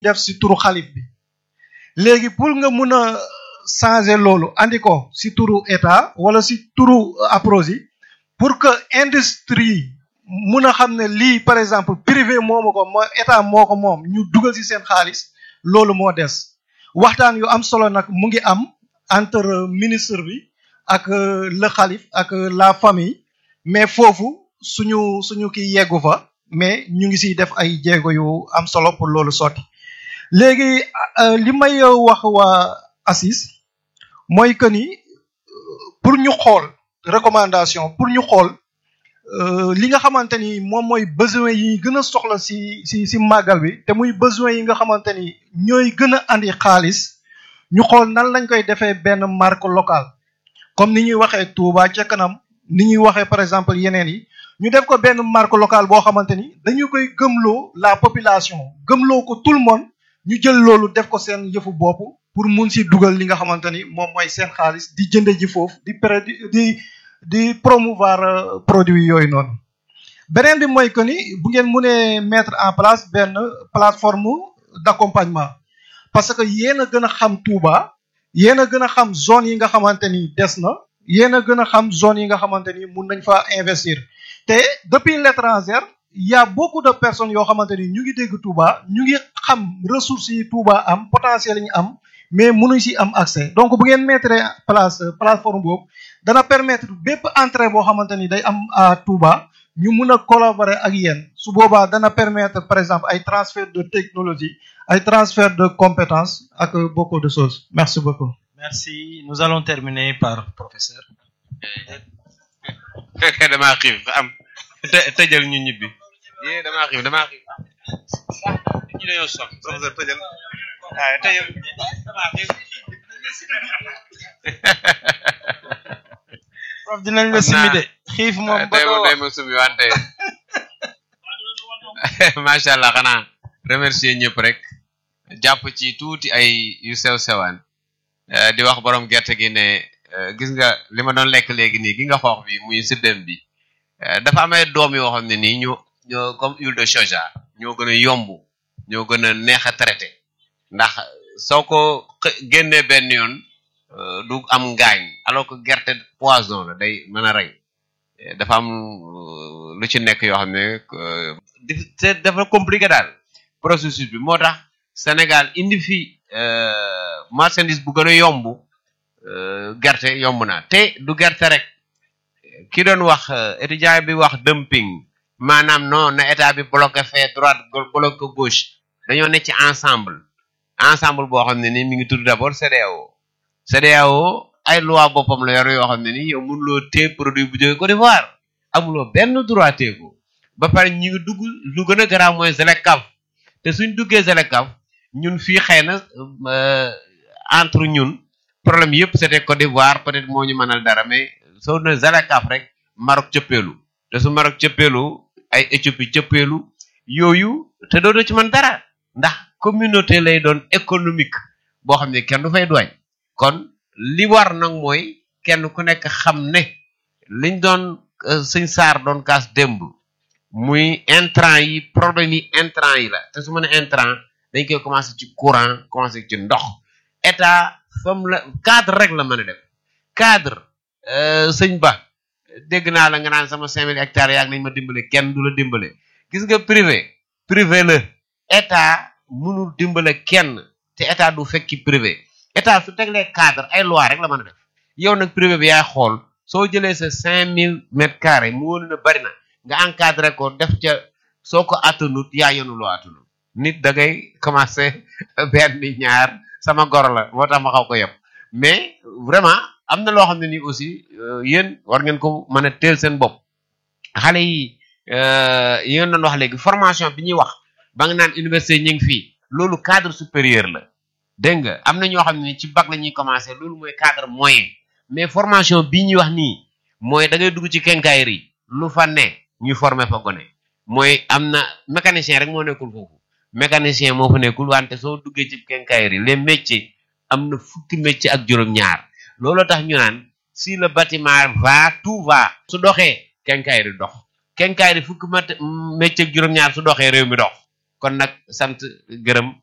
def si turu xalif bi léegi pour nga mun a changer loolu andi ko si turu état wala si turu Aprosi pour que industrie mun a xam ne lii par exemple privé moomu ko moo état moo ko moom ñu dugal si seen xaalis loolu moo des waxtaan yu am solo nag mu ngi am entre ministre bi ak le xalif ak la famille mais foofu suñu suñu kii yeggu fa mais ñu ngi siy def ay jéego yu am solo pour loolu sotti léegi li may wax waa ACIS mooy que ni pour ñu xool recommandation pour ñu xool li nga xamante ni moom mooy besoin yi gën a soxla si si si màggal bi te muy besoin yi nga xamante ni ñooy gën a andi xaalis ñu xool nan lañ koy defee benn marque locale comme ni ñuy waxee Touba ca kanam ni ñuy waxee par exemple yeneen yi ñu def ko benn marque locale boo xamante ni dañu koy gëmloo la population gëmloo ko tout le monde ñu jël loolu def ko seen yëfu bopp pour mun si dugal li nga xamante ni moom mooy seen xaalis di jënde ji foofu di pré di di promouvoir produit yooyu noonu beneen bi mooy que ni bu ngeen mënee mettre en place benn plateforme d'accompagnement parce que yéen a gën a xam Touba yéen a gën a xam zone yi nga xamante ni des na yéen a gën a xam zone yi nga xamante ni mun nañ fa investir te depuis l'étranger y a beaucoup de personnes yoo xamante ni ñu ngi dégg Touba ñu ngi xam ressources yi Touba am potentiel yi ñu am mais mënuñ si am accès donc bu ngeen mettre place plateforme boobu dana permettre bépp entrée boo xamante ni day am à Touba ñu mun a collaborer ak yéen su boobaa dana permettre par exemple ay transfert de technologie ay transfert de compétences ak beaucoup de choses merci beaucoup. merci nous allons terminer par professeur. fekkee damaa xiif am të tëjal ñu ñibbi yee damaa xiif damaa xiif ñu dañoo sox professeur tëjal waaye tëjal damaa xiif prof dinañ la simi de xiif moom ba tey doo moom day ma sumi wante macha allah xanaa remercier ñëpp rek jàpp ci tuuti ay yu sew sewaan Eh, di wax borom gerte gi ne eh, gis nga li ma doon lekk léegi nii gi nga xoox bi muy siddem bi eh, dafa am ay doom yoo xam ne nii ñoo ñoo comme huile de soja ñoo gën a yomb ñoo gën a neex a traité ndax soo ko xë- génnee benn yoon eh, du am ngaañ alors que gerte poison la day mën a rey Eh, dafa am euh, lu ci nekk yoo xam ne euh, di- c'est dafa compliqué daal processus bi moo tax Sénégal indi fi euh, marchandise bu gën a yomb euh, gerte yomb na te du gerte rek ki doon wax euh, étudiant bi wax dumping maanaam non na état bi bloqué fee droite go- bloqué gauche dañoo ne ci ensemble ensemble boo xam ne ni mi ngi tudd d'abord CEDEAO CEDEAO ay loi boppam la yor yoo xam ne ni yow mënuloo téye produit bu jóge Côte d'Ivoire amuloo benn droit téye ko ba pare ñu ngi dugg lu gën a garaaw mooy ZLECAf te suñ duggee ZLECAf ñun fii xëy na euh, entre ñun problème yëpp c'était Côte d'Ivoire peut-être moo ñu mënal dara mais soo ne ZLECAf rek Maroc cëppeelu te su Maroc cëppeelu ay Éthiopie cëppeelu yooyu te doo ci mën dara ndax communauté lay doon économique boo xam ne kenn du fay doy kon li war nag mooy kenn ku nekk xam ne liñ doon euh, sëñ Saar doon kaas démb muy intrant yi problème yi intrant yi la te su ma ne intrant dañ koy commencé ci courant commencé ci ndox état fam la cadre rek la mën a def cadre euh, sëñ ba dégg naa la nga naan sama cinq mille hectares yaag nañ ma dimbale kenn du la dimbale gis nga privé privé la état mënul dimbale kenn te état du fekki privé état su teglee cadre ay loi rek la mën a def yow nag privé bi yaay xool soo jëlee sa cinq mille mètres carrés mu wóolu na bari na nga encadré ko def ca soo ko attanut yaa yenu loo attanut nit da ngay commencé benn ñaar sama goro la moo tax ma xaw ko yëpp mais vraiment am na loo xam ne nii aussi euh, yéen war ngeen ko mën a teel seen bopp xale yi euh, yi ngeen doon wax léegi formation bi ñuy wax ba nga naan université ñu ngi fii loolu cadre supérieur la dégg nga am na ñoo xam ne ci bac la ñuy commencé loolu mooy cadre moyen mais formation bii ñuy wax nii mooy da ngay dugg ci quincaillerie lu fa ne ñu former fa gone mooy am na mécanicien rek moo nekkul foofu mécanicien moo fa nekkul wante soo duggee ci quincaillerie les métiers am na fukki métier ak juróom-ñaar loolu tax ñu naan si le bâtiment va tout va su doxee quincaillerie dox quincaillerie fukki mat métier ak juróom-ñaar su doxee réew mi dox kon nag sant gërëm